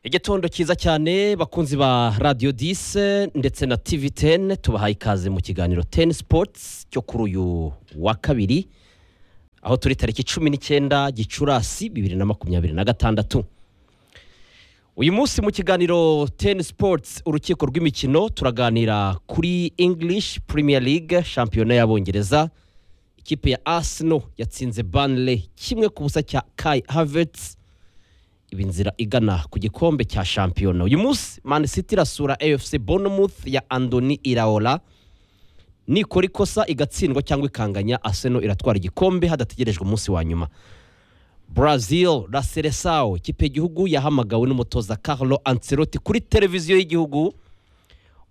igitondo cyiza cyane bakunzi ba radiyo dise ndetse na tivi teni tubahaye ikaze mu kiganiro teni sipotsi cyo kuri uyu wa kabiri aho turi tariki cumi n'icyenda gicurasi bibiri na makumyabiri na gatandatu uyu munsi mu kiganiro teni sipotsi urukiko rw'imikino turaganira kuri ingilishi Premier League shampiyona y'abongereza ikipe ya asino yatsinze banle kimwe ku busa cya kayi havetsi iba inzira igana ku gikombe cya shampiyona uyu munsi mani siti irasura efuse bonomuth ya andoni iraora nikora ikosa igatsindwa cyangwa ikanganya aseno iratwara igikombe hadategerejwe umunsi wa nyuma brazil raseresawo ikipe y'igihugu yahamagawe n'umutoza carlo ancelotti kuri televiziyo y'igihugu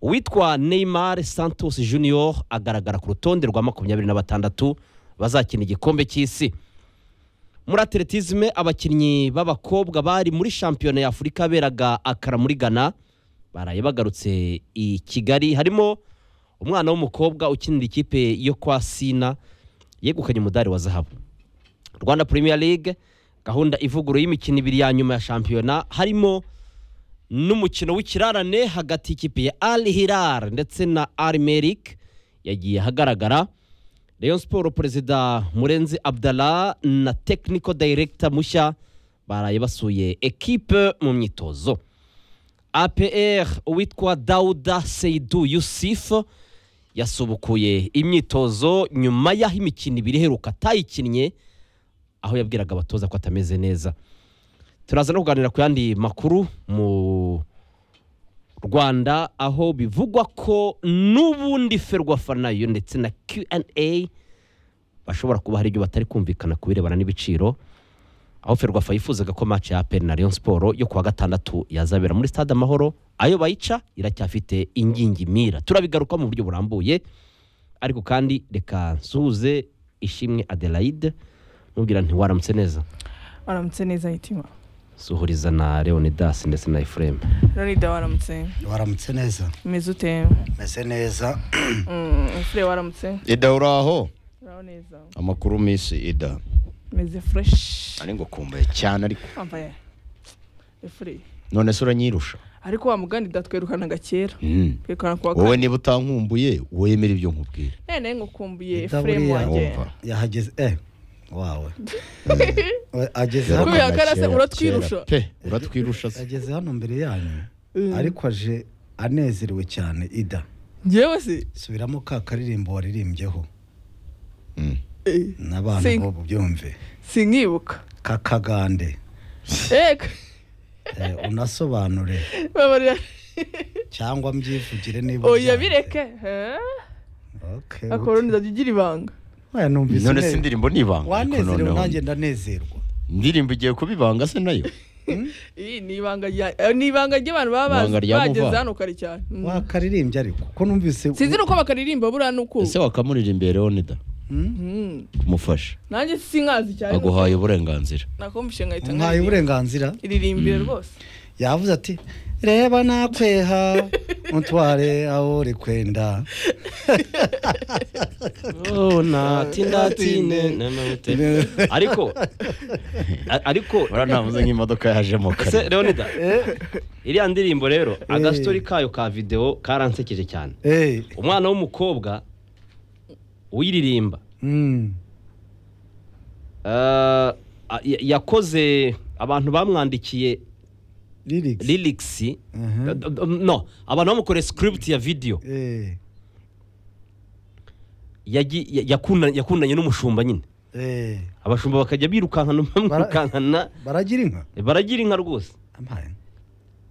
uwitwa neymar santos junior agaragara ku rutonde rwa makumyabiri na batandatu bazakina igikombe cy'isi muri atletisme abakinnyi b'abakobwa bari muri shampiyona y'afurika beraga akara muri ghana baraye bagarutse i kigali harimo umwana w'umukobwa ukinira ikipe yo kwa sina yegukanye umudari wa zahabu rwanda premier league gahunda ivugurura y'imikino ibiri ya nyuma ya shampiyona harimo n'umukino w'ikirarane hagati y'ikipe ya al hilal ndetse na al merik yagiye ahagaragara rayon siporo perezida murenzi abdara na tekiniko dayiregita mushya baraye basuye ekipe mu myitozo apr uwitwa dawuda seyidu yusifu yasubukuye imyitozo nyuma y'aho imikino ibiri iheruka atayikinnye aho yabwiraga abatoza ko atameze neza turaza no kuganira ku yandi makuru mu rwanda aho bivugwa ko n'ubundi ferwafa nayo ndetse na Q&A bashobora kuba hari ibyo batari kumvikana ku birebana n'ibiciro aho ferwafa yifuzaga ko match ya aperi na Rayon siporo yo kuwa gatandatu yazabera muri stade amahoro ayo bayica iracyafite ingingimira turabigaruka mu buryo burambuye ariko kandi reka nsuhuze ishimwe adelaide mubwira nti waramutse neza waramutse neza hitima suhuriza na leonidas ndetse na efuremu ronida waramutse waramutse neza umeze ute meze neza Mm, fure waramutse ida uraho uraho neza amakuru misi ida umeze fureshi ari ngo kumbaye cyane ariko wambaye efure none se uranyirusha ariko wa mugandida twirukanaga kera Mm. twirukana kuwa wowe kane niba utankumbuye wemera ibyo nkubwira none ngukumbuye Ida efuremu buriya wanjye wumva yahageze eh wawe We ageze Kubera hano ko yarase Kera, uratwirusha. kera pe uratwirusha se ageze hano mbere yanyu Mm. ariko aje anezerewe cyane ida ngewe se subiramo ka karirimbo waririmbyeho Mm. Eh, n'abantu Sing. bobo byumve sinkibuka ka kagande ego Eh, unasobanure babarira cyangwa mbyivugire niba oya byanze. bireke Okay, akoroniza jya ugira ibanga okay. Oya, numvise none ne- se indirimbo ni ibanga ariko wanezerewe noneho nanjye ndanezerwa indirimbo igiye kuba ibanga se nayo Ih, ni ibanga rya- eh, ni ibanga ry'abantu baba bazi- Ibanga rya bageze Muva. hano kare cyane Mm. wakaririmbye ariko ko numvise sinzi n'uko bakaririmba buriya n'uko ese wakamuririmbira leonida Hmm? Mm. kumufasha nanjye sinkazi cyane aguhaye uburenganzira nakumvishe nkahita nkaye uburenganzira iririmbire rwose yavuze ati reba nakweha mutware aho uri kwenda ariko a- ariko uranavuze nk'imodoka yajemo ese kare leonida iriya ndirimbo rero agasitori Eh. kayo ka videwo karansekeje cyane Eh, umwana w'umukobwa uyiririmba mm, ah, ya- yakoze abantu bamwandikiye lyrics. lyrics Aha. d- d- no abantu bamukoreye script ya video Eh, yagi- ya- yakunda- yakundanye n'umushumba nyine eh, abashumba bakajya birukankana bamwirukankana baragira inka baragira inka rwose Amaye.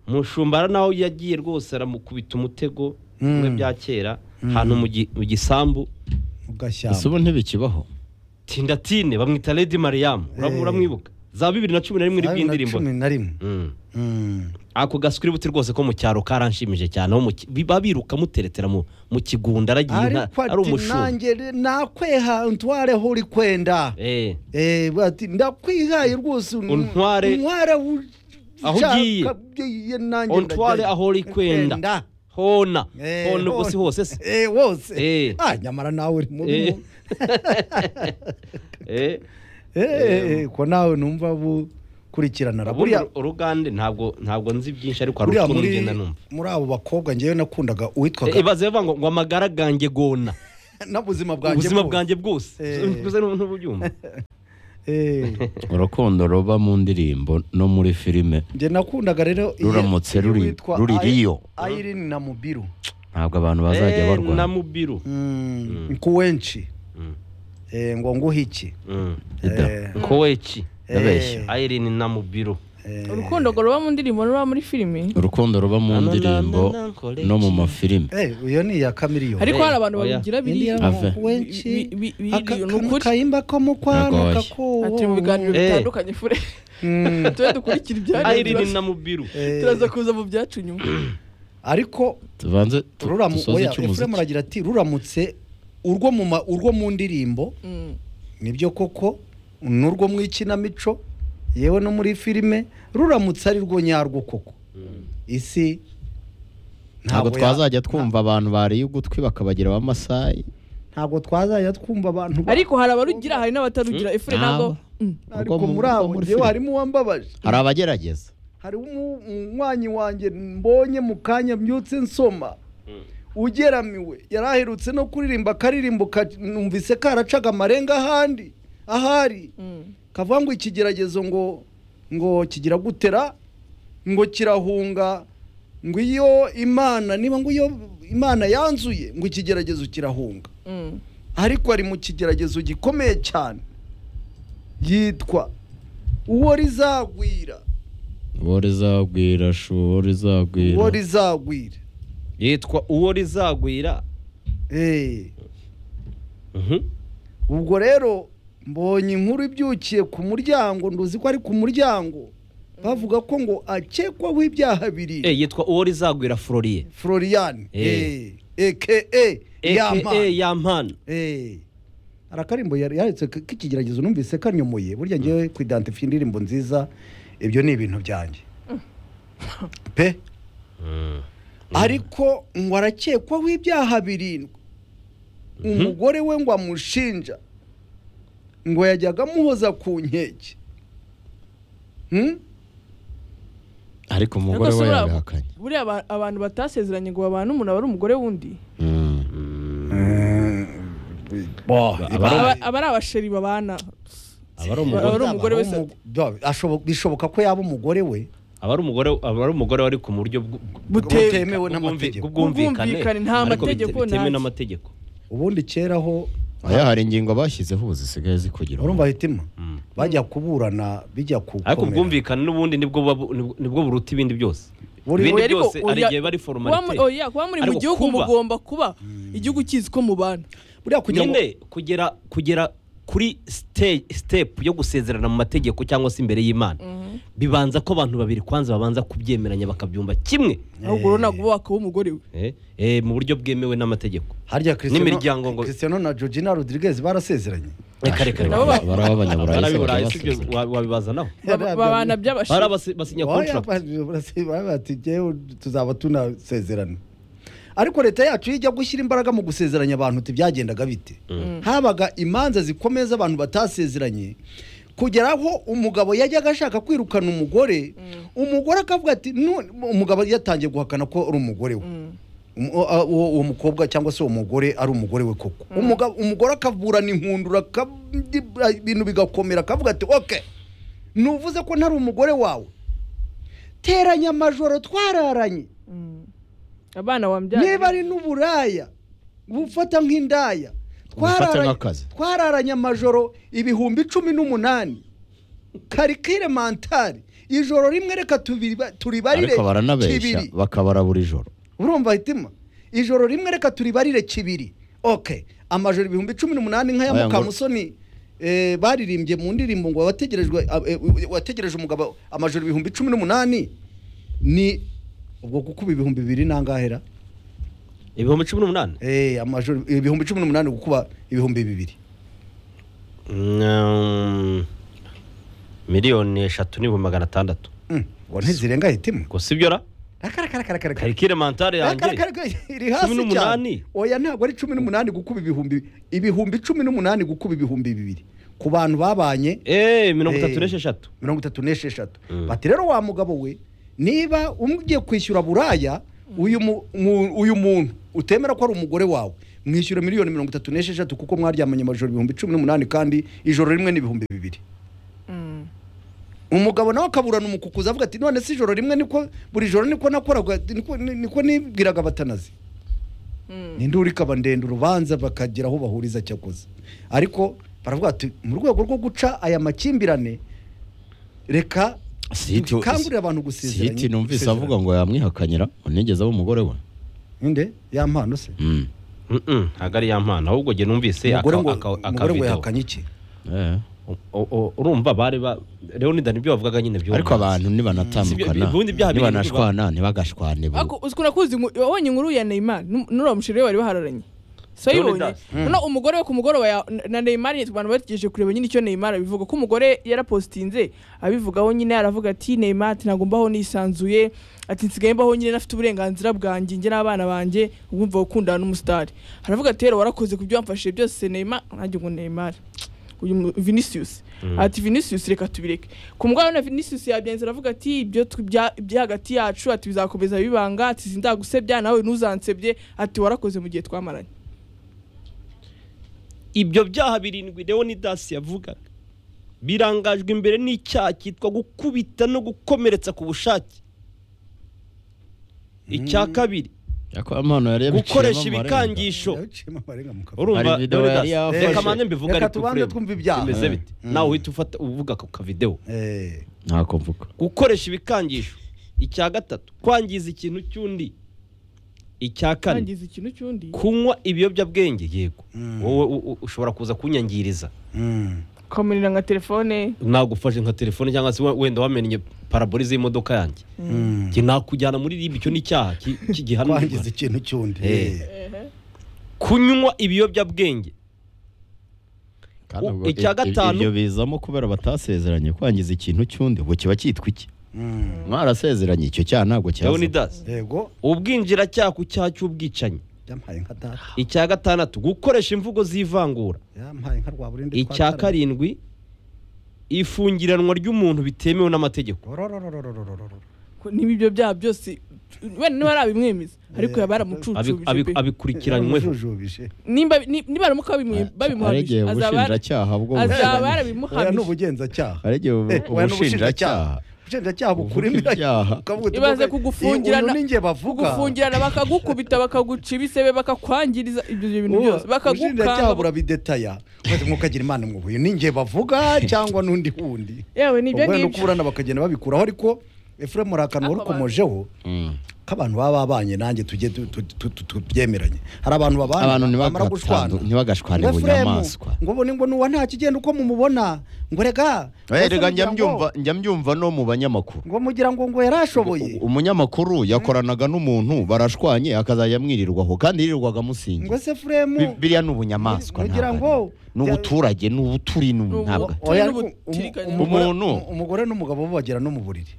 umushumba hari n'aho yagiye rwose aramukubita umutego Mm. bimwe bya kera Mm. ahantu mu gi- mu gisambu mu ese gashyamba ubu ntibikibaho tindatine bamwita ledi mariyamu Uram- Eh. uramwibuka za bibiri na cumi na rimwe Cumi na n'ibw'indirimbo cumi na rimwe Mm. Mm, ako gasukiributi rwose ko mu cyaro karanshimije cyane aho mu ki- biba biruka muteretera mu mu kigunda aragiye inka ariko ari ati umushumba nanjye re- nakweha ntware aho uri kwenda Eh, Eh, ati ndakwihaye rwose un- Untware- untware aho Aho ugiye. ugiye nanjye Untware ndajya- aho uri kwenda. hona Eh, hona ubwo si hona. hose se Eh, wose Eh. ah nyamara nawe uri mubi Eh. mu- Eh, Eh, eh, eh, ko nawe numva bu kurikirana ubundi buriya urugande ntabwo ntabwo nzi byinshi ariko hari buriya utuntu muri ngenda numva muri abo bakobwa ngewe nakundaga Eh, uwitwaga ibaze bavuga ngo ngo amagara gange gona n'ubuzima bwanjye ubuzima bwose. bwanjye bwose Eh. ubuze n'ububyumva Eh, urukundo ruba mu ndirimbo no muri filime nge nakundaga rero iyi- Ruramutse iyi ruri- witwa ruri Ai- Rio. Irene na Mubiru ntabwo abantu bazajya Eh, barwana na mubiru Mm, nkuwenshi Mm. Eh, ngo nguhe iki Mm. Eda. Eh, koweki ndabeshya. ayirene na mubiru eh, urukundo ngo ruba mu ndirimbo ruba muri filimi urukundo ruba mu ndirimbo no mu mafilime eh, iyo ni iya kamiliyoni ariko hari abantu oya. babigira Indi biriya ya Ave. Nkuwenshi, Bi- bi- bi- aka- ni ukuri. akayimba ko mu kwana Nagoye. kakubu. ati mu biganiro Eh. bitandukanye fure Mm. tube dukurikira ayirene ibyanyu na mubiru Eh, turaza kuza mu byacu nyuma ariko tubanze tu- ruramu dusoze oya Efuremu icy'umuziki aragira ati ruramutse urwo mu ma- urwo mu ndirimbo Mm. nibyo koko n'urwo mu ikinamico yewe no muri filime ruramutse ari rwo nyarwo koko isi ntabwo ya- twazajya twumva abantu bariye ugutwi bakabagira abamasayi ntabwo twazajya twumva abantu ba- ariko hari abarugira hari n'abatarugira Mm. efure ntabwo Nabo. Mm. ariko urwo mu- muri urwo abo muri ngewe filime. harimo uwambabaje hari abagerageza hari umu- umunywanyi wanjye mbonye mu kanya mbyutse nsoma ugeramiwe yari aherutse no kuririmba akaririmbo ka- numvise karacaga amarenga ahandi ahari Mm. kavuga ngo ikigeragezo ngo ngo kigira gutera ngo kirahunga ngo iyo imana niba ngo iyo imana yanzuye ngo ikigeragezo kirahunga Mm. ariko ari mu kigeragezo gikomeye cyane yitwa uwo rizagwira uwo rizagwira shu uwo rizagwira uwo rizagwira yitwa uwo rizagwira Eh, Mhm. ubwo rero mbonye inkuru ibyukiye ku muryango nduzi ko ari ku muryango bavuga ko ngo akekwaho ibyaha bibiri Eh, yitwa uwo rizagwira floriye florian Eh. eke yama aka yampana Eh, arakarimbo yari yaretse k- k'ikigeragezo numvise kanyomoye burya ngewe kuidentify indirimbo nziza ibyo ni ibintu byanjye pe ariko ngo arakekwaho ibyaha birindwi umugore we ngo amushinja ngo yajyaga amuhoza ku nkeke Hmm? ariko umugore Ariko we si buriya- yabihakanye buriya aba- abantu batasezeranye ngo babane umuntu aba ari umugore w'undi Mm. Bah, Aba- Aba- aba ari abasheri babana aba ari Aba umugore ari umugore we Umu- sate. Bah, ashobo- bishoboka ko yaba umugore we aba ari umugore aba ari umugore wari ku buryo bw- Bute- butemewe bw'ubwumvi- n'amategeko bw'ubwumvikane Ubwumvikane nta Ariko bite- mategeko bitemewe nta- n'amategeko ubundi kera ho oya hari ingingo bashyizeho ubu zisigaye zikugira urumva hitima Mm. bajya kuburana bijya ariko kukomera ubwumvikane n'ubundi nibwo buba bu- nibwo- nibwo buruta ibindi byose Buri- ibindi Oya, ariko byose hari oya- igihe bari kuba muri- foromate oya, kuba muri mu Ariko gihugu kuba- mugomba kuba igihugu kizi ko mubana buriya kugira ngo nyine kugera kugera kuri site- step yo gusezerana mu mategeko cyangwa se imbere y'imana bibanza ko abantu babiri kwanza babanza kubyemeranya bakabyumva kimwe ahubwo urabona ngo uba wakaba umugore we Eh, eh, mu buryo bwemewe n'amategeko harya n'imiryango ngo- Cristiano na Georgina Rodriguez barasezeranye reka reka reka. Nabo ba- bari abanyaburayi Bari bakaba aburayi, si byo baseka. wa- wabibazanaho Baba- babana bari by'abasheri abasi- basinya Oya, contract ba- barase- baba bati "Jyewe tuzaba tunasezerana ariko leta yacu iyo ijya gushyira imbaraga mu gusezeranya abantu tibyagendaga bite habaga imanza zikomeye z'abantu batasezeranye kugera aho umugabo yajyaga ashaka kwirukana umugore umugore akavuga ati "None-" umugabo yatangiye guhakana ko ari umugore we Um- o- a- uwo uwo mukobwa cyangwa se uwo mugore ari umugore we koko Umugabo- umugore akaburana inkundura aka- ibintu bigakomera akavuga ati oke nuvuze ko ntari umugore wawe teranya amajoro twararanye Mm. abana wambyaye niba ari n'uburaya bufata nk'indaya Ubufata Twararanye- nk'akazi. twararanye amajoro ibihumbi cumi n'umunani karikire mantari ijoro rimwe reka tubiba- turibarire ariko baranabeshya kibiri bakabara buri joro urumva hitima ijoro rimwe reka turibarire kibiri oke amajoro ibihumbi cumi n'umunani nk'aya Aya ngo- mukamusoni eh, baririmbye mu ndirimbo ngo wategerejwe eh, wategereje umugabo amajoro ibihumbi cumi n'umunani ni ubwo gukuba ibihumbi bibiri n'angahera ibihumbi cumi n'umunani eh, amajoro ibihumbi cumi n'umunani gukuba ibihumbi bibiri Mm, miliyoni eshatu n'ibihumbi magana atandatu Mm, ngo ntizirenga hitima ngo si byo ra akarakarakarakaraka karikire mantare yanjye iri hasi Cumi n'umunani. cyane oya ntabwo ari cumi n'umunani gukuba ibihumbi ibihumbi cumi n'umunani gukuba ibihumbi bibiri ku bantu babanye eee mirongo itatu Eh, n'esheshatu mirongo itatu n'esheshatu Mm. bati rero wa mugabo we niba ugiye kwishyura buraya uyu mu- mu- uyu muntu utemera ko ari umugore wawe mwishyura miliyoni mirongo itatu n'esheshatu kuko mwaryamanye amajoro ibihumbi cumi n'umunani kandi ijoro rimwe n'ibihumbi bibiri Mm. umugabo nawe akaburana umukukuza avuga ati none si ijoro rimwe niko buri joro niko nakoraga niko- niko nibwiraga abatanazi Mm. ninde uri ikaba ndende urubanza bakagira aho bahuriza cyakoze ariko baravuga ati mu rwego rwo guca aya makimbirane reka Siti- dukangurire abantu gusezeranya siti numvise avuga ngo yamwihakanyira ngo nigeze aba umugore we inde ya mpano se Mm. Mm-mm, ntabwo ari ya mpano ahubwo njye numvise umugore ngo aka- aka- umugore ngo akavidewo. yahakanye iki Eh. O- o- urumva bari ba leonida nibyo bavugaga nyine byumva ariko abantu Si ibyo- nibanatandukana ubundi byaha biri nibanashwana ntibagashwane bu- Ako- uzi- kunakuzi ingu- wabonye inkuru ya neymar Nu- n'uriya mushiri we bari bahararanye sayibonye Leonidas. noneho umugore we ku mugoroba ya- na- na neymar nyine abantu bategereje kureba nyine icyo neymar abivuga ko umugore yarapositinze abivugaho nyine aravuga ati neymar ati ntabwo mbaho nisanzuye ati nsigaye mbaho nyine nafite uburenganzira bwanjye njye n'abana banjye ubumva gukundana n'umusitari aravuga ati rero warakoze ku byo wamfashije byose neymar nanjye ngo neymar uyu mu- Vinicius ati Vinicius reka tubireke ku mugabo na Vinicius yabyenze aravuga ati ibyo tu- bya- bya hagati yacu ati bizakomeza bibanga ati sindagusebya nawe ntuzansebye ati warakoze mu gihe twamaranye ibyo byaha birindwi leonidas yavugaga birangajwe imbere n'icyaha cyitwa gukubita no gukomeretsa ku bushake icya kabiri Ariko impano yari yabiciyemo gukoresha amarenga. ibikangisho Yaciyemo amarenga mu kavuyo. urumva Hari video yari Leonidas, yafashe. reka mbanze mbivuga Reka ariko tubanze frame. twumve ibyaha. bimeze bite nawe uhita ufata uvuga ku kavidewo Eh, ntako mvuga gukoresha ibikangisho icya gatatu kwangiza ikintu cy'undi icya kane kwangiza ikintu cy'undi kunywa ibiyobyabwenge yego Mm. wowe u- u- ushobora kuza kunyangiriza mm. ukamunira nka telefone nagufashe nka telefone cyangwa se we- wenda wamennye parabolize y'imodoka yanjye Mm. Njye nakujyana muri ribi icyo ni icyaha ki- ki- gihanwa mu kwangiza Rwanda. ikintu cy'undi Eh. Eh. kunywa ibiyobyabwenge Kandi U- ubwo icya i- i- gatanu- ibyo bizamo kubera batasezeranye kwangiza ikintu cy'undi ubwo kiba cyitwa iki Mm. mwarasezeranye icyo cyaha ntabwo cyaza leonidas yego ubwinjiracyaha ku cyaha cy'ubwicanyi yampaye nka data icya gatandatu gukoresha imvugo z'ivangura yampaye nka rwaburindi icya karindwi ifungiranwa ry'umuntu bitemewe n'amategeko ko niba ibyo byaha byose wenda niba ari abimwemeza ariko yaba Abi- yaramucucubije abi- pe. abikurikiranyweho nimba ni- nibaramuka babimwe- hari babimuhamije igihe azaba ubushinjacyaha bwo azaba bubunyuranye. oya ni yarabimuhamije ubugenzacyaha hari igihe ubu- Eh, oya ni ubushinjacyaha ubushinjacyaha Uvuga ibyaha. bukurimo ibaze kugufungirana ninjye bavuga kugufungirana bakagukubita bakaguca ibisebe bakakwangiriza ibyo bintu byose ubushinjacyaha bakagukanga burabidetaya maze mukagira imana mwe ninjye bavuga cyangwa n'undi wundi yewe ni ibyo ubwo no ngibyo kuburana bakagenda babikuraho ariko efuremu hari akantu warukomojeho Mm. k'abantu baba babanye nanjye tujye tu- tu- tu- tu- tubyemeranye hari abantu babana abantu bamara gushwana ntibagatandu- ntibagashwane ngo Efuremu, bunyamaswa ngo ubone ngo nuwa nta kigenda uko mumubona ngo rega Eh, mbese rega mugira njya ngo- mbyumva njya mbyumva no mu banyamakuru ngo mugira ngo ngo yarashoboye U- umunyamakuru yakoranaga n'umuntu barashwanye akazajya amwirirwaho kandi yirirwaga ngo amusingiza se furemu biriya ni ubunyamaswa mugira ntabwo ngo- ari- ni ubuturage ni ubuturi ni Ni ubu- ntabwo oya Turi ariko n'ubutirikanya. umu- umugore- Umuntu. umugore n'umugabo bo bagera no mu buriri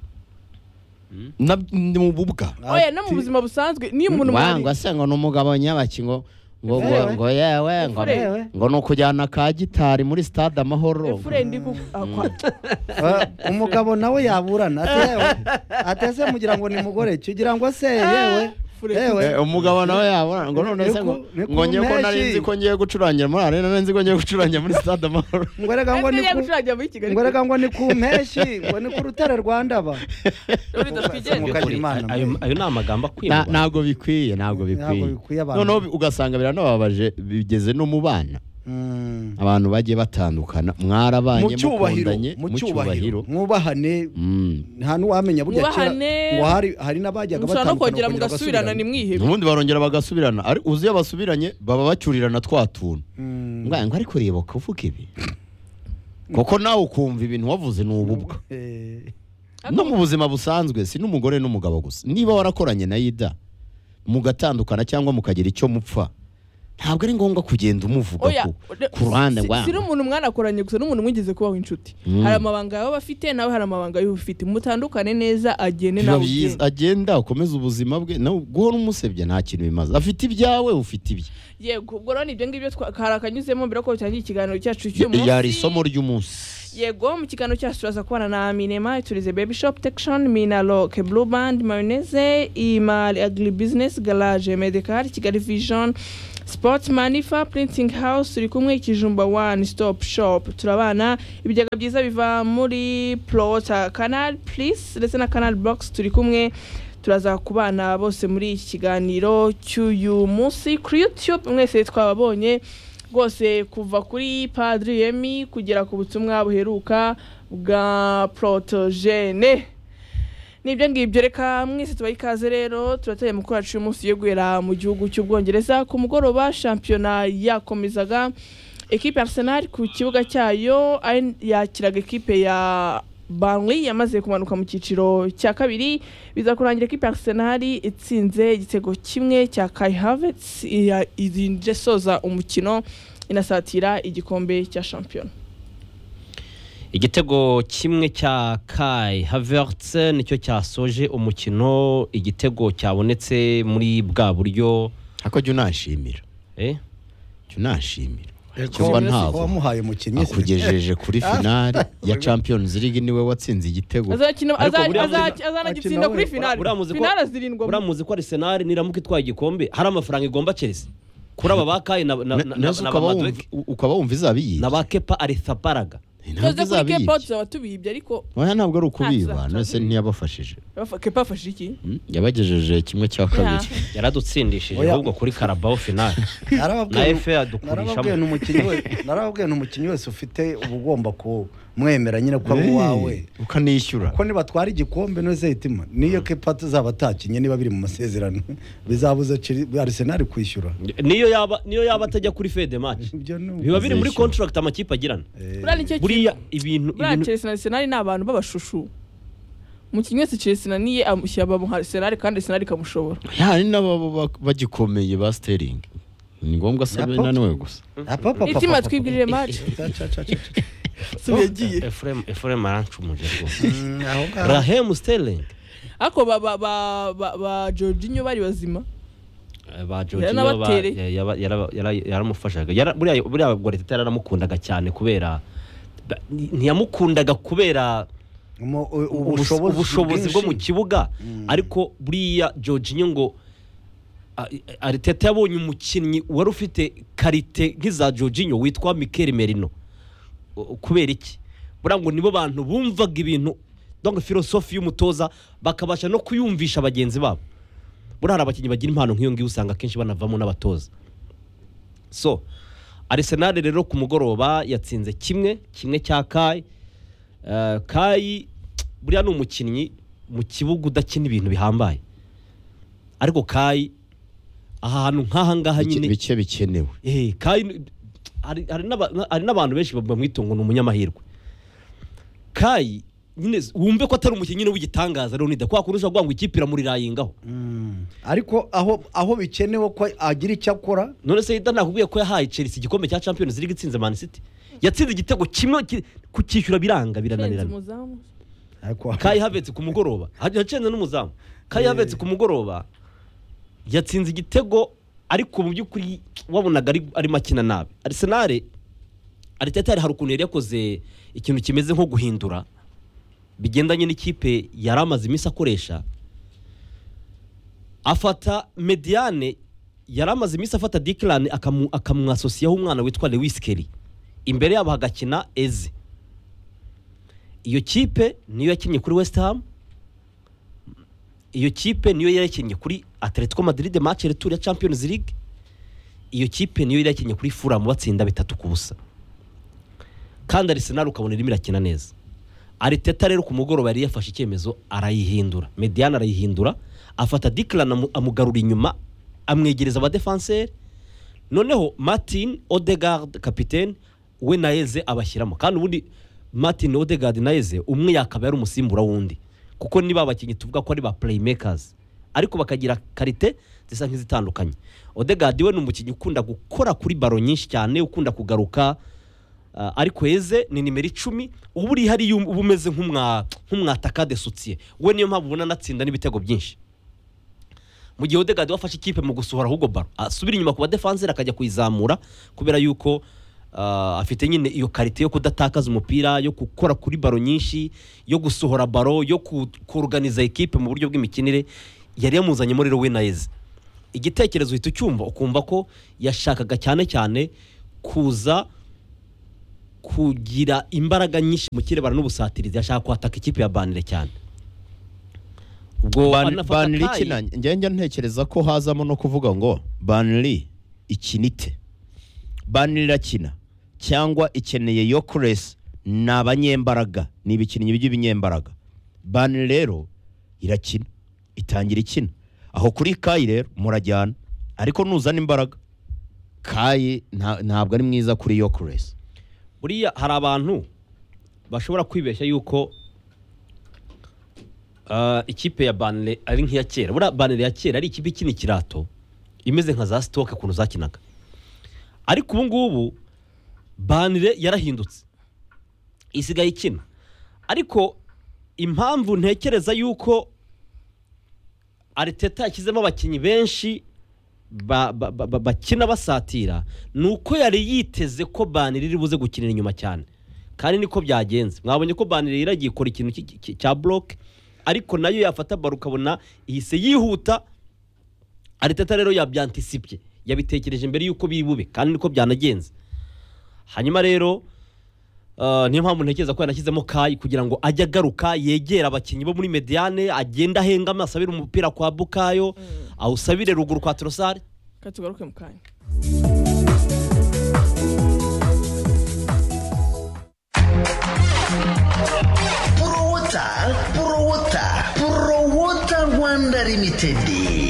Na- ni mu bubwa oya no mu buzima busanzwe niyo umuntu mwari wangwa se ngo ni umugabo nyabaki ngo ngo ngo Yewe. ngo yewe ngo Yewe. ngo ni ukujyana ka gitari muri stade amahoro efure ndi ku ah, kwa- Ah, umugabo nawe yaburana ati yewe atese mugira ngo ni mugore ki ugira ngo se yewe Fure- yewe Eh, umugabo nawe yabona ngo none se ngo Niku- niku ngo ngiye ko nari mpeshyi. nzi ko ngiye gucurangira muri arena nari nzi ko ngiye gucurangira muri stade amahoro ngo rega ngo Efure ni ku yagucurangira muri kigali ngo rega ngo ni ku mpeshyi ngo ni ku rutare rwa ndaba Dore datwigenge. Mukagira imana, ayo mwe. ayo ni amagambo Na- akwiyemba ntabwo bikwiye ntabwo Ntabwo bikwiye bikwiye abantu. noneho bi- ugasanga biranababaje bigeze no mu bana Mm. abantu bagiye batandukana mu mwarabanye cyubahiro mukundanye mu cyubahiro mwubahane Mm. nta n'uwamenya buriya kera Mwubahane. ngo hari hari n'abajyaga mushobora no batandukana kongera bakongera mugasubirana bagasubirana. nimwihebe ubundi barongera bagasubirana ari uzi iyo basubiranye baba bacyurirana twa tuntu Mm. ngo ngo ariko reba kuvuga ibi koko nawe ukumva ibintu wavuze ni ububwa Eh, no mu buzima busanzwe si n'umugore n'umugabo gusa niba warakoranye na yida mugatandukana cyangwa mukagira icyo mupfa ntabwo ari ngombwa kugenda umuvuga oya ku- ku ruhande rwa si n'umuntu mwanakoranye gusa n'umuntu mwigeze kubaho inshuti Mm. hari amabanga yawe aba afite nawe hari amabanga y'uba ufite mutandukane neza agene biba nawe byiza ugende agenda ukomeze ubuzima bwe nawe guhora umusebya nta kintu bimaze afite ibyawe ufite ibye yego ubwo rero ni ibyo ngibyo twa- hari akanyuzemo mbere ko dutangira ikiganiro cyacu cy'uyu munsi yari isomo ry'umunsi yego mu kiganiro cyacu turaza kubana na minema iturize baby shop tection minalo ke blue band mayonnaise imali agri business garage medical kigali vision sports manifa printing house turi kumwe ikijumba one stop shop turabana ibigega byiza biva muri plota canal please ndetse na canal box turi kumwe turaza kubana bose muri iki kiganiro cy'uyu munsi kuri youtube mwese twababonye rwose kuva kuri padiri yemi kugera ku butumwa buheruka bwa porotogene nibyo ngibyo reka mwese tubahe ikaze rero turateye amakuru yacu y'umunsi yo guhera mu gihugu cy'ubwongereza ku mugoroba shampiyona yakomezaga ekipe ya arsenal ku kibuga cyayo ari- yakiraga ekipe ya banli yamaze kumanuka mu cyiciro cya kabiri biza kurangira ekipe ya arsenal itsinze igitego kimwe cya kai havets irinze soza umukino inasatira igikombe cya shampiyona igitego kimwe cya kai havertse nicyo cyasoje umukino igitego cyabonetse muri bwa buryo ariko jya unashimira eh? jya unashimira Eko, kuba ko ntabwo wamuhaye umukinnyi se. akugejeje kuri Ah. finale ya champions league niwe watsinze igitego Azakina- Ariko aza- buriya aza- muzika- azanagitsinda akina kuri we. finale Uriya muzika- finale zirindwa mu- buriya muzi ko arisenali niramuka itwaye igikombe hari amafaranga igomba chelsea kuri aba ba kai na na- na- na- nazo na ba ukaba wumva- Madueke, u- ukaba wumva izaba iyi na ba kepa arisaparaga tuze ntabwo kuri izaba iyi kepa tuzaba tubibye ariko oya ntabwo ari Nta ukubiba kibazo. nese ntiyabafashije bafa- kepa afashe iki Hmm? yabagejeje kimwe cya kabiri yaradutsindishije Oya. ahubwo kuri karabaho finale na FA Narababwiye- narababwiye yadukurishamo n'umukinnyi we- narababwiye n'umukinnyi wese ufite uba ugomba kumwemera nyine ko ari uwawe Eh, ukanishyura ko nibatwara igikombe noze hitima niyo kepa tuzaba atakinye niba biri mu masezerano bizabuza Chelsea- Arsenal kwishyura niyo yaba niyo yaba atajya kuri fede match ibyo ni uko. biba biri muri Azishyura. contract amakipe agirana Eh, buriya nicyo buriya kintu ibintu buriya ibintu Chelsea na Arsenal ni abantu b'abashushu umukinnyi wese Chelsea niye amushyira mu Arsenal kandi Arsenal ikamushobora hari n'ababa ba- bagikomeye ba sterling ni ngombwa se Napo- naniwe gusa ah, pa, pa, pa, pa, itima pa, pa. twibwirire match Ca, ca, ca, ca, ca. si yagiye efuremu efuremu arancumuje rwose Mm, aho ngaho. rahemu sterling ariko ba ba ba ba, ba Jorginho bari bazima Eh, ba Jorginho Yaranabatere. ba- ya- ya- yara- yara- yaramufashaga Yara- buriya buriya Guardiola yaramukundaga cyane kubera ba- ni- ntiyamukundaga kubera Mu- u- ubus- ubushobozi bwo mu bwinshi. kibuga Mm. ariko buriya Jorginho ngo a- a- Arteta yabonye umukinnyi wari ufite karite nk'iza Jorginho witwa Mikel Merino U- kubera iki buriya ngo nibo bantu bumvaga ibintu donc filosofi y'umutoza bakabasha no kuyumvisha bagenzi babo buriya hari abakinnyi bagira impano nk'iyo ngiyo usanga akenshi banavamo n'abatoza so Arsenal rero ku mugoroba yatsinze kimwe kimwe cya Kai Eh, Kai buriya ni umukinnyi mu kibuga udakina ibintu bihambaye ariko Kai ahantu nk'aha ngaha Bike- nyine bike bikenewe eh, Kai ni- hari hari n'aba- hari n'abantu benshi bamwita ngo ni umunyamahirwe Kai nyine wumve ko atari umukinnyi nyine w'igitangaza Leonida kwa kundi ushobora kuvuga ngo ikipe iramurirayigaho Mm. ariko aho aho bikenewe ko agira icyo akora none se Ida nakubwiye ko yahaye Chelsea igikombe cya Champions League itsinze Man City yatsinze igitego kimwe ki- kukishyura biranga Fenzi birananirana umuzamu ariko Kai Havertz ku mugoroba hacenze n'umuzamu Kai Havertz ku mugoroba yatsinze igitego ariko mu by'ukuri wabonaga ari- arimo akina nabi Arsenal Arteta hari ukuntu yari yakoze ikintu kimeze nko guhindura bigendanye n'ikipe yari amaze iminsi akoresha afata mediane yari amaze iminsi afata dikirani akamwasosiyaho umwana witwa lewis keri imbere yabo hagakina eze iyo kipe niyo yakinnye kuri west ham iyo kipe niyo yari yakinnye kuri atletico madrid match retour ya champions league iyo kipe niyo yari yakinnye kuri fulham batsinda bitatu ku busa kandi arsenal ukabona irimo irakina neza ariteta rero ku mugoroba yari yafashe icyemezo arayihindura mediane arayihindura afata dikirana amugarura inyuma amwegereza abadefanseri noneho martin odegard kapitene we na eze abashyiramo kandi ubundi martin odegard na eze umwe yakaba yari umusimbura w'undi kuko niba abakinnyi tuvuga ko ari ba playmakers ariko bakagira karite zisa nk'izitandukanye odegadi we ni umukinnyi ukunda gukora kuri baro nyinshi cyane ukunda kugaruka ah, ariko heze ni nimero icumi uba uri hariya uba umeze nk'umwa- nk'umwatakade sutiye we niyo mpamvu ubona anatsinda n'ibitego byinshi mu gihe odegadi we afashe ikipe mu gusohora ahubwo baro asubira inyuma ku badefanseri akajya kuyizamura kubera yuko ah, afite nyine iyo karite yo kudatakaza umupira yo gukora kuri baro nyinshi yo gusohora baro yo ku- kuruganiza ikipe mu buryo bw'imikinire yari yamuzanyemo rero we na eze igitekerezo uhita ucyumva ukumva ko yashakaga cyane cyane kuza kugira imbaraga nyinshi mu kirebana n'ubusatirizi yashaka kwataka ikipe ya banire cyane ubwo Ban- anafata baniri Kai- kina njya njya ntekereza ko hazamo no kuvuga ngo baniri ikinite baniri irakina cyangwa ikeneye yokuresi ni abanyembaraga ni ibikinnyi by'ibinyembaraga baniri rero irakina itangira ikina aho kuri kayi rero murajyana ariko nuzana imbaraga kayi nta- ntabwo ari mwiza kuri yokuresi buriya hari abantu bashobora kwibeshya yuko ah, ikipe ya banire ari nk'iya kera buriya banire ya kera ari ikipe ikina ikirato imeze nka za sitoke ukuntu zakinaga ariko ubu ngubu banire yarahindutse isigaye ikina ariko impamvu ntekereza yuko ariteta yashyizemo abakinnyi benshi ba- ba- ba- ba- bakina basatira ni uko yari yiteze ko banire iri buze gukinira inyuma cyane kandi niko byagenze mwabonye ko banire iragiye ikora ikintu cy- cy- cya boroke ariko nayo yafata baro ukabona ihise yihuta ariteta rero yabyantisipye yabitekereje mbere y'uko biri bube kandi niko byanagenze hanyuma rero Uh, niyo mpamvu ntekereza ko yanashyizemo kayi kugira ngo ajye agaruka yegera abakinnyi bo muri mediane agenda ahenga asabire umupira kwa bukayo awusabire ruguru kwa torosari reka tugaruke mu kanya Prowota, Prowota, Prowota Rwanda Limited.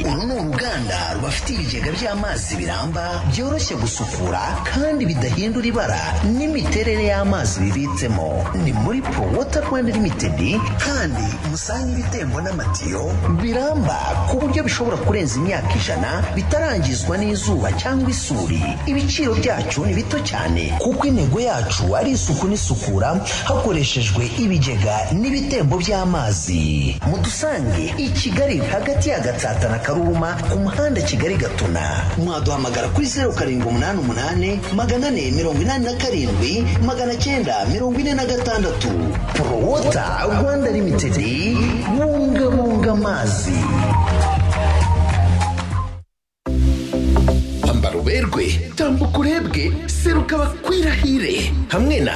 Uru ni uruganda rubafite ibigega by'amazi biramba byoroshye gusukura kandi bidahindura ibara n'imiterere y'amazi bibitsemo. Ni muri Prowota Rwanda Limited kandi musange ibitembo n'amatiyo biramba ku buryo bishobora kurenza imyaka ijana bitarangizwa n'izuba cyangwa isuri. Ibiciro byacu ni bito cyane kuko intego yacu ari isuku n'isukura hakoreshejwe ibigega n'ibitembo by'amazi mudusange i kigali hagati ya gatsata na karuma ku muhanda kigali gatuna mwaduhamagara kuri zeru karindwi umunani umunani magana ane mirongo inani na karindwi magana cyenda mirongo ine na gatandatu porowota rwanda limitedi bungabunga amazi ambara uberwe tambuka urebwe seruka bakwirahire hamwe na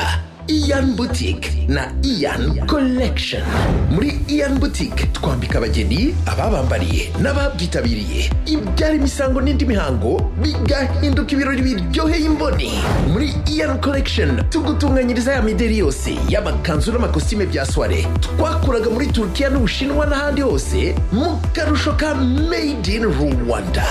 iyan boutique na iyan collection muri iyan boutique twambika abageni ababambariye n'ababyitabiriye ibyara imisango n'indi mihango bigahinduka ibirori biryoheye imboni muri iyan collection tugutunganyiriza ya mideri yose y'amakanzu n'amakositime bya soire twakuraga muri turukiya n'ubushinwa n'ahandi hose mu karusho ka made in rwanda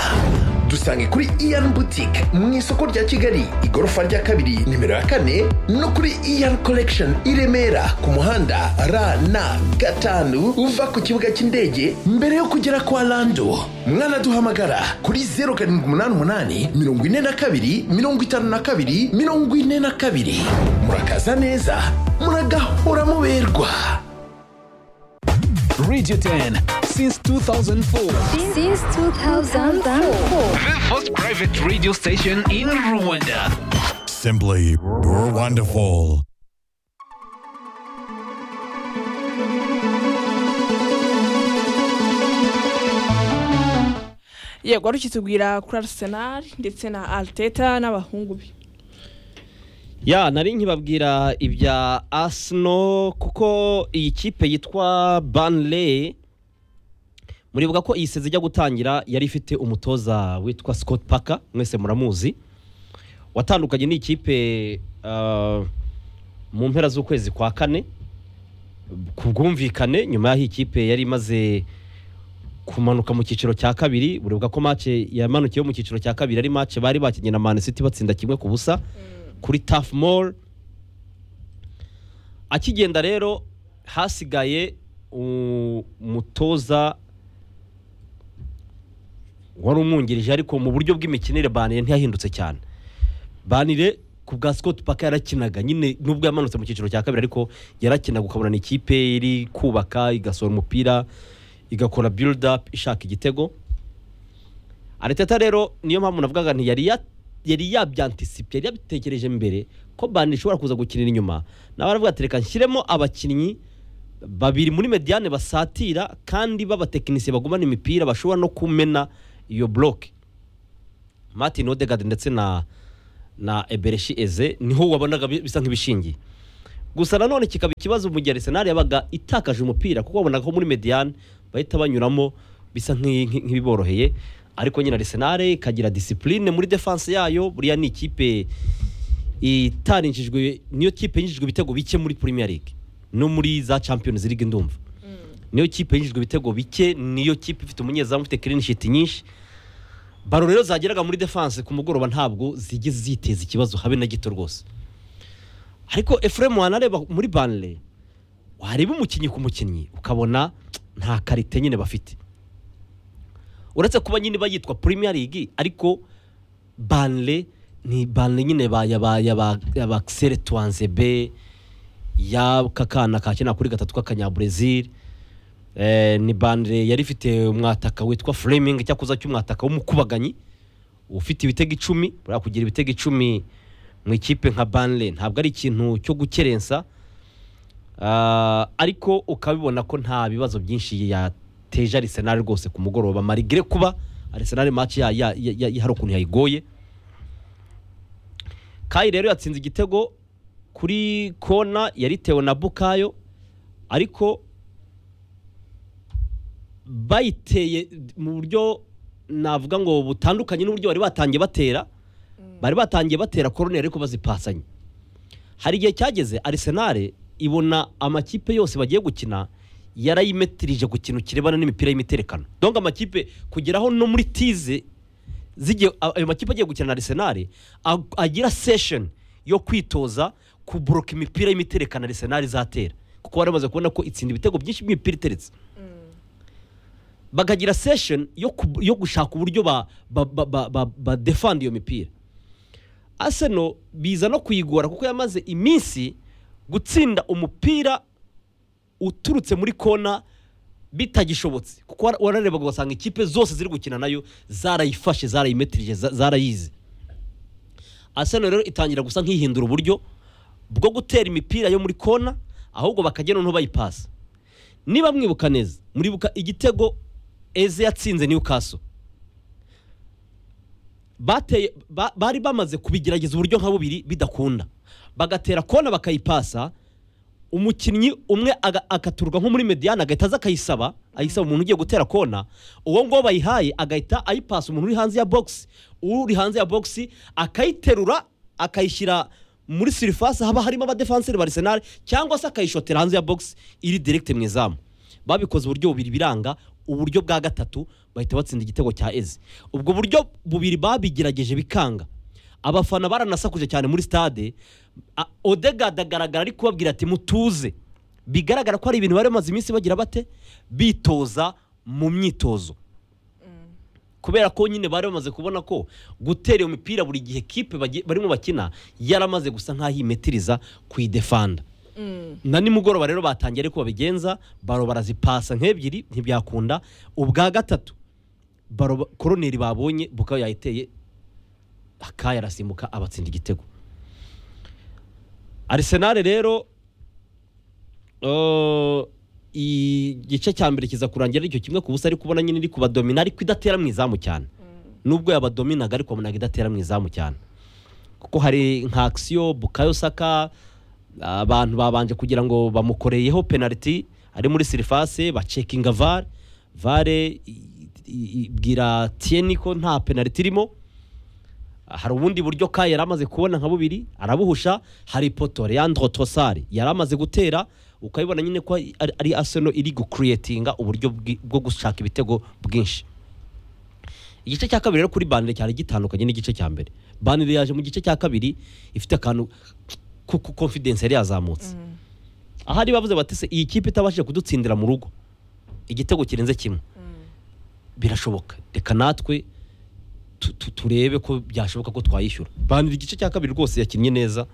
dusange kuri iyan boutique mu isoko rya kigali igorofa rya kabiri nimero ya kane no kuri iyan collection i remera ku muhanda rn gatanu uva ku kibuga cy'indege mbere yo kugera kwa lando mwanaduhamagara kuri 0788 42 52 42 murakaza neza muragahora muberwa Radio 10 since 2004. since 2004. The first private radio station in Rwanda. Simply wonderful. yego wari ukitubwira kuri arisenali ndetse na ariteta n'abahungu be ya nari nkibabwira ibya asino kuko iyi kipe yitwa banle muribuka ko iyi sezi ijya gutangira yari ifite umutoza witwa scott parker mwese muramuzi watandukanye n'iyi kipe ah, mu mpera z'ukwezi kwa kane ku bwumvikane nyuma y'aho iyi kipe yari imaze kumanuka mu cyiciro cya kabiri buribuka ko mace yamanukiye mu cyiciro cya kabiri ari mace bari bakinnye na Man City batsinda kimwe ku busa kuri Turf Moor akigenda rero hasigaye umutoza wari umwungirije ariko mu buryo bw'imikinire banire ntiyahindutse cyane banire ku bwa Scott Parker yarakinaga nyine nubwo yamanutse mu cyiciro cya kabiri ariko yarakinaga ukabona ni ikipe iri kubaka igasohora umupira igakora build up ishaka igitego ariteta rero niyo mpamvu navugaga nti yari ya- yari yabyantisipiye yari yabitekereje mbere ko banire ishobora kuza gukinira inyuma nawe aravuga ati reka nshyiremo abakinnyi babiri muri mediane basatira kandi b'abatekinisiye bagumana imipira bashobora no kumena iyo buroke martin odegaard ndetse na na ebereshi eze niho wabonaga bi- bisa nk'ibishingiye gusa nanone kikaba ikibazo mu gihe arisenali yabaga itakaje umupira kuko wabonaga ko muri mediane bahita banyuramo bisa nk'i- nk'i- nk'ibiboroheye ariko nyine arisenali ikagira disipurine muri defanse yayo buriya ni ikipe itarinjijwe niyo kipe yinjijwe ibitego bike muri premier league no muri za champions league ndumva niyo kipe yinjijwe ibitego bike niyo kipe ifite umunyezamu ufite clean sheet nyinshi baro rero zageraga muri defense ku mugoroba ntabwo zigeze ziteza ikibazo habe na gito rwose ariko efuremu wanareba muri banire wareba umukinnyi ku mukinnyi ukabona nta karite nyine bafite uretse kuba nyine bayitwa premier league ariko banire ni banire nyine ba yaba yaba yaba xere tuwanzebe y'aka kana kakina kuri gatatu k'akanyaburezil Eh, ni bandire yari ifite umwataka witwa framing icyakuza cy'umwataka w'umukubaganyi ufite ibitego icumi buriya kugira ibitego icumi mu ikipe nka banire ntabwo ari ikintu cyo gukerensa Ah, ariko ukabibona ko nta bibazo byinshi yateje arisenali rwose ku mugoroba marigire kuba arisenali match ya- ya- ya- ya- hari ukuntu yayigoye kayi rero yatsinze igitego kuri kona yaritewe na bukayo ariko bayiteye mu buryo navuga ngo butandukanye n'uburyo bari batangiye batera bari batangiye batera koroneri ariko bazipasanye hari igihe cyageze arisenale ibona amakipe yose bagiye gukina yarayimetirije ku kintu kirebana n'imipira y'imiterekano donga amakipe kugeraho no muri tize zigiye a- ayo makipe agiye gukina na arisenali ag- agira sesheni yo kwitoza kuburoka imipira y'imiterekano arisenali izatera kuko bari bamaze kubona ko itsinda ibitego byinshi by'imipira iteretse bakagira sesheni yo, ku- yo gushaka uburyo ba, ba, ba, ba, ba, ba defend iyo mipira Arsenal biza no kuyigora kuko yamaze iminsi gutsinda umupira uturutse muri kona bitagishobotse kuko wara- wararebaga ugasanga ikipe zose ziri gukina nayo zarayifashe zarayimetirije za- zarayizi Arsenal rero itangira gusa nk'ihindura uburyo bwo gutera imipira yo muri kona ahubwo bakagenda noneho bayipasa niba mwibuka neza muribuka igitego eze yatsinze newcastle bateye ba- bari bamaze kubigerageza uburyo nka bubiri bidakunda bagatera kona bakayipasa umukinnyi umwe aga- akaturwa nko muri mediane agahita aza akayisaba ayisaba umuntu ugiye gutera kona uwo nguwo bayihaye agahita ayipasa umuntu uri hanze ya bogisi uri hanze ya bogisi akayiterura akayishyira muri sirifasi haba harimo abadefanseri ba arisenali cyangwa se akayishotera hanze ya bogisi iri direkite mu izamu babikoze uburyo bubiri biranga uburyo bwa gatatu bahita batsinda igitego cya eze ubwo buryo bubiri babigerageje bikanga abafana baranasakuje cyane muri stade A- odegaard agaragara ari kubabwira ati mutuze bigaragara ko hari ibintu bari bamaze iminsi bagira bate bitoza mu myitozo kubera ko nyine bari bamaze kubona ko gutera iyo mipira buri gihe kipe bagiye- barimo bakina yaramaze gusa nk'aho imetiriza kuyidefanda na nimugoroba rero batangiye ariko babigenza baro barazipasa nk'ebyiri ntibyakunda ubwa gatatu baro ba- koroneri babonye bukayo yayiteye akaya arasimbuka abatsinda igitego arisenali rero eh, igice cya mbere kiza kurangira aricyo kimwe ku busa ariko ubona nyine iri kubadomina ariko idatera mu izamu cyane nubwo yabadominaga ariko wabonaga idatera mu izamu cyane kuko hari nka akisiyo bukayo saka abantu babanje kugira ngo bamukoreyeho penaliti ari muri sirifase bacekinga vare vare i- i- ibwira tiyeni ko nta penaliti irimo hari ubundi buryo ka yari amaze kubona nka bubiri arabuhusha hari ipoto leandro tosari yari amaze gutera ukabibona nyine ko ari- ari aseno iri gukuriyetinga uburyo bwi- bwo gushaka ibitego bwinshi igice cya kabiri rero kuri banire cyari gitandukanye n'igice cya mbere banire yaje mu gice cya kabiri ifite akantu ku ku- confidence yari yazamutse ahari bavuze bati se iyi kipe itabashije kudutsindira mu rugo igitego kirenze kimwe birashoboka reka natwe tu- tu- turebe ko byashoboka ko twayishyura banira igice cya kabiri rwose yakinnye neza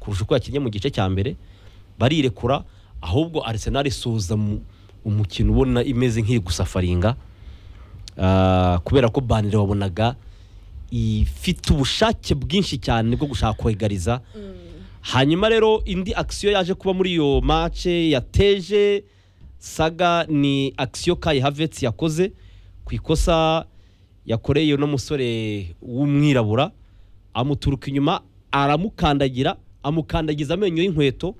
kurusha uko yakinnye mu gice cya mbere barirekura ahubwo Arsenal isoza mu- umukino ubona imeze nk'iri gusafaringa Ah, kubera ko banire wabonaga ifite ubushake bwinshi cyane bwo gushaka kwegariza hanyuma rero indi akisiyo yaje kuba muri iyo mace yateje saga ni akisiyo kayi havetse yakoze ku ikosa yakoreye uno musore w'umwirabura amuturuka inyuma aramukandagira amukandagiza amenyo y'inkweto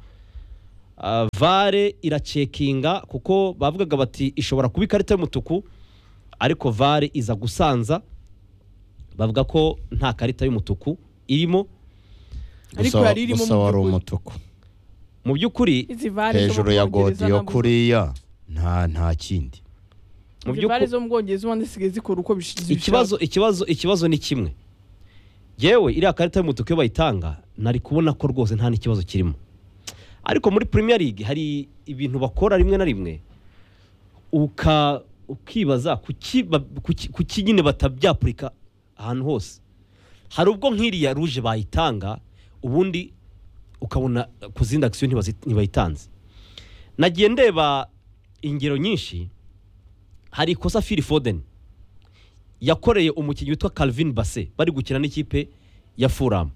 Ah, vare iracekinga kuko bavugaga bati ishobora kuba ikarita y'umutuku ariko vare iza gusanza bavuga ko nta karita y'umutuku irimo Ariko Gusa- yari irimo gusa mu wari by'ukuri. umutuku mu by'ukuri izi vare zo mu hejuru ya Bwongereza godiyo ntabwo- kuriya nta nta kindi mu izi vare by'ukuri zo mu bwongereza ubundi zisigaye zikora uko bish- zibishaka ikibazo ikibazo ikibazo ni kimwe yewe iriya karita y'umutuku iyo bayitanga nari kubona ko rwose nta n'ikibazo kirimo ariko muri premier league hari ibintu bakora rimwe na rimwe uka ukibaza kuki ba- kuki- kuki nyine batabyapurika ahantu hose hari ubwo nk'iriya ruje bayitanga ubundi ukabona ku zindi akisiyo ntibazi- ntibayitanze nagiye ndeba ingero nyinshi hari ikosa fili fodeni yakoreye umukinnyi witwa Calvin Basse bari gukina n'ikipe ya Fulham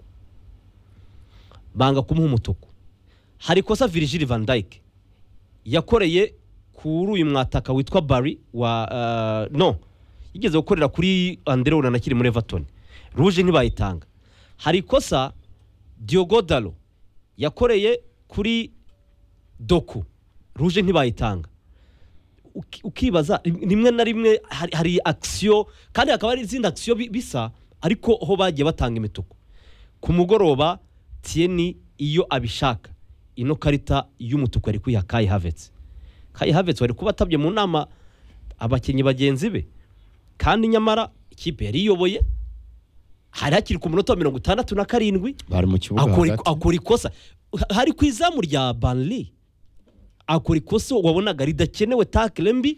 banga kumuha umutuku hari ikosa Virgil van Dijk yakoreye kuri uyu mwataka witwa Barry wa uh, no yigeze gukorera kuri Andre Onana akiri muri Everton ruje ntibayitanga hari ikosa Diogo Dalo yakoreye kuri Doku ruje ntibayitanga uki- ukibaza rim- rimwe na rimwe hari- hari akisiyo kandi hakaba hari izindi akisiyo bi- bisa ariko ho bagiye batanga imituku ku mugoroba tiyeni iyo abishaka ino karita y'umutuku yari kwiha kayi havetse kayi havetse wari kuba atabye mu nama abakinnyi bagenzi be kandi nyamara ikipe yari iyoboye hari hakiri ku munota wa mirongo itandatu na karindwi bari mu kibuga akora hagati akora ikosa hari ku izamu rya banli akora ikosa wabonaga ridakenewe takire mbi